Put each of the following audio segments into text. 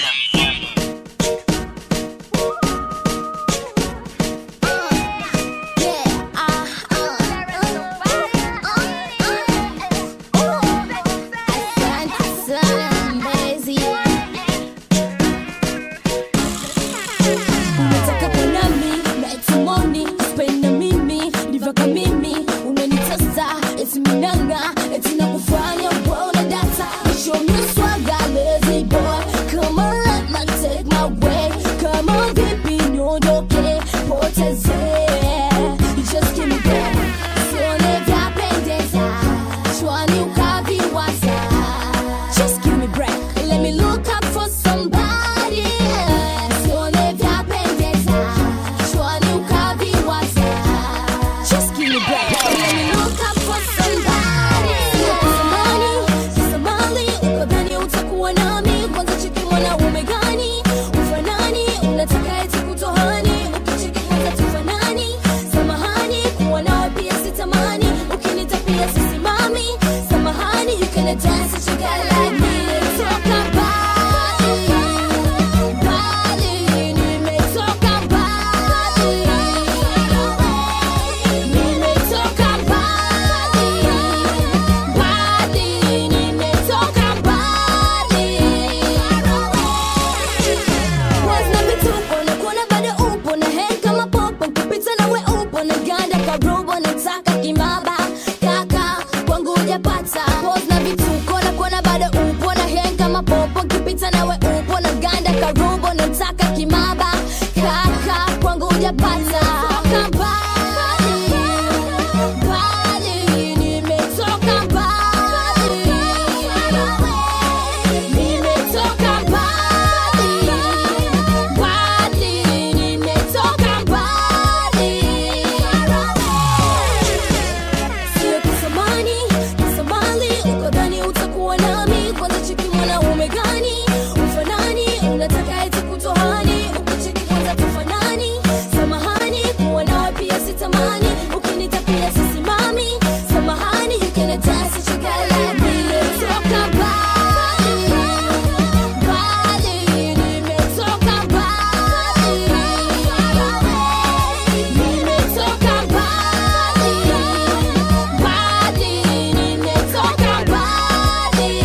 Come on, vipi niondoke, potezee. Just give me that. Sione vyapendeza, shwani ukaviwaza. Just give me break, let me look up for somebody. Sione vyapendeza, shwani ukaviwaza. Just give me break, let me look up for somebody. Sio kusamani, kusamali, ukadhani utakuwa nami. Kwanza cheki mwanaume gani? Ufanani, unataka eti kutohani. Ukicheki kwanza tufanani. Samahani, kuwa nawe pia sitamani. Ukinita pia sisimami. Samahani, you can dance a chick like me. Toka mbali, mbali, nimetoka mbali. Nimetoka mbali, mbali, nimetoka mbali. Wazna vituko na kuona bado upo na hang kama popo kupita nawe upo na ganda karobo nataka kimaba kaka kwangu hujapata Wazna vituko na kuona bado upo na hang kama popo kupita nawe upo na ganda karobo nataka kimaba kaka kwangu hujapata Toka mbali, mbali, nimetoka mbali. Nimetoka mbali, mbali, nimetoka mbali. Sio kusamani, kusamali, ukadhani utakuwa nami. Kwanza cheki mwanaume gani? Ufanani, unataka eti kutohani. Ukicheki kwanza tufanani. Samahani, kuwa nawe pia sitamani. Ukinita pia sisimami. Samahani, you can dance a chick like me. Nimetoka mbali, mbali, nimetoka mbali. Nimetoka mbali, mbali, nimetoka mbali.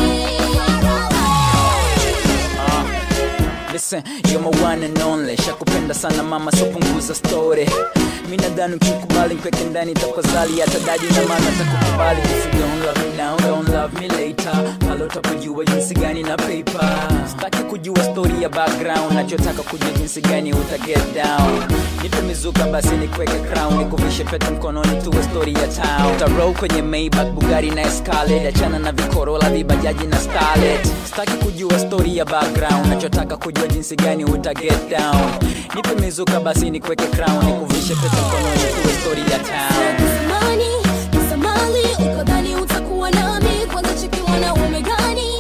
Listen, you're my one and only Shakupenda sana mama, so punguza story Mi nadhani ukikubali nkweke ndani takozali hata dadi na maana takukubali If you don't love me now, don't love me later Pale utapojua jinsi gani na paper Sitaki kujua story ya background Nachotaka kujua jinsi gani uta get down Nipe mizuka basi nikweke crown Nikuvishe pete mkononi tuwe story ya town Utarol kwenye Maybach, Bugatti na Escalade Achana na vikorola, vibajaji na starlet Sitaki kujua story ya background Nachotaka kujua jinsi gani uta get down Nipe mizuka basi nikweke crown Nikuvishe pete mkononi tuwe story ya town Kusamani, kusamali, ukadhani utakuwa nami. Kwanza cheki mwanaume gani?